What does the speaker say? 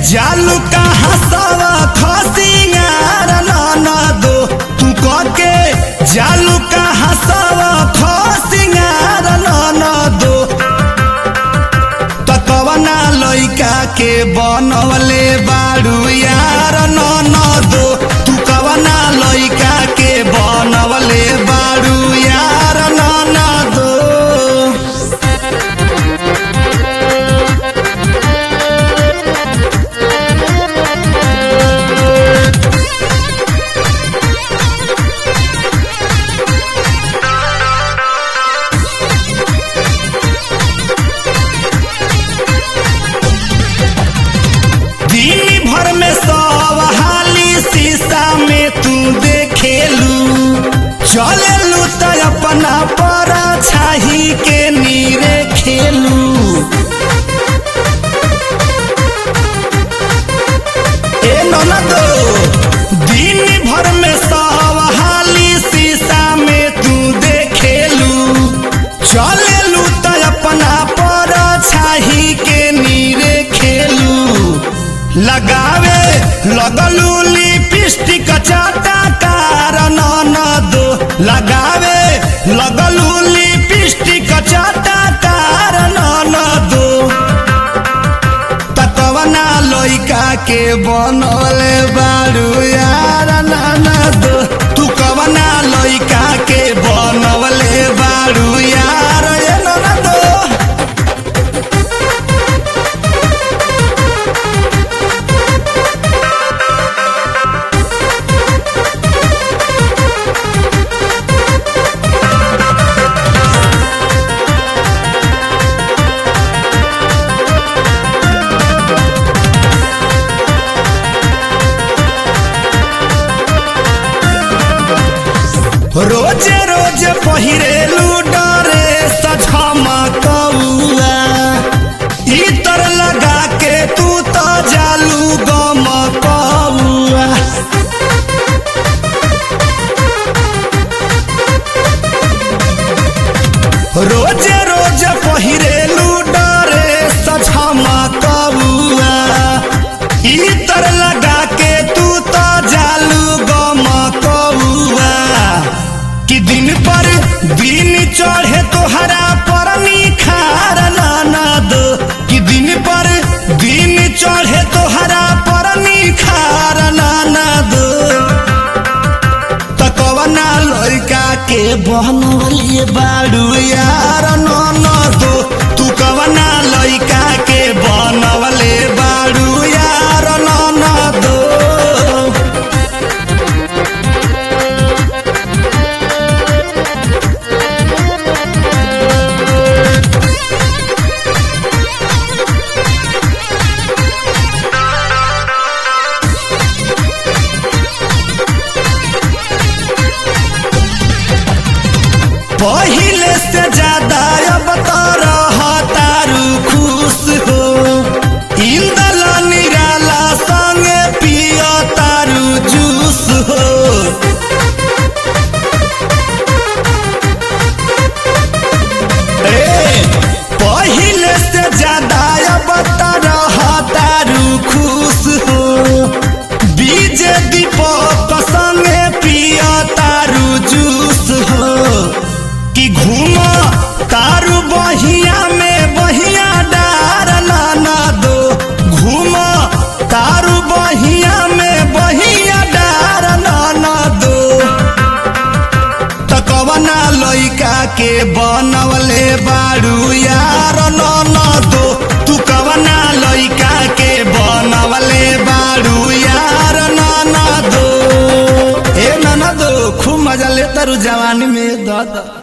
जालू का हसवा खसियार नाना दो तू के जालू का हसवा खसियार नाना दो तकवना लइका के बनवले बाड़ू यार नाना दो तू कवना लइका के बनवले बाड़ू यार नाना दो दिन भर में सब हाली शीशा में तू देखेलू चलेलू तो अपना पर छाही के नीरे खेलू ए ननदो दिन भर में सब हाली शीशा में तू देखेलू चलेलू तो अपना पर छाही के नीरे खेलू लगावे लगलू लिपस्टिक चाटा कार दो लगावे लगलू लिपस्टिक चाटा कार दो तकवना लइका के बनले बारू यार नाना दो तू कवना लइका के बनवले बारू यार ए नाना दो रोजे रोजे पहिरेलू डरे सझमा कौआ इतर लगा के तू तो जालू गम कौआ रोजे रोजे पहिरेलू डरे सझमा कौआ इतर लगा के तू तो जालू गम कौआ कि दिन पर दिन चढ़े तोहरा पर निखार नाना दो कि दिन पर दिन चढ़े तोहरा पर निखार नाना दो तकवना लड़का के बनवलिए बाड़ू यार नाना दो तू कवना लड़का के बनवले बाड़ू यार नाना दो पहिले से ज्यादा अब तो रहतारू खुश हो इंदल निराला संगे पियो तारू जूस हो ए, पहिले से ज्यादा अब तो रहतारू खुश हो बीजे दीपक संगे पियो तारू जूस हो कि घूम तारू बहिया में बहिया डार नाना दो घूम तारू बहिया में बहिया डार नाना दो तकवना लइका के बनवले बारू यार नाना दो तू कवना लइका के बनवले बारू यार नाना दो ए नाना दो खूब मजा ले तारू जवानी में दादा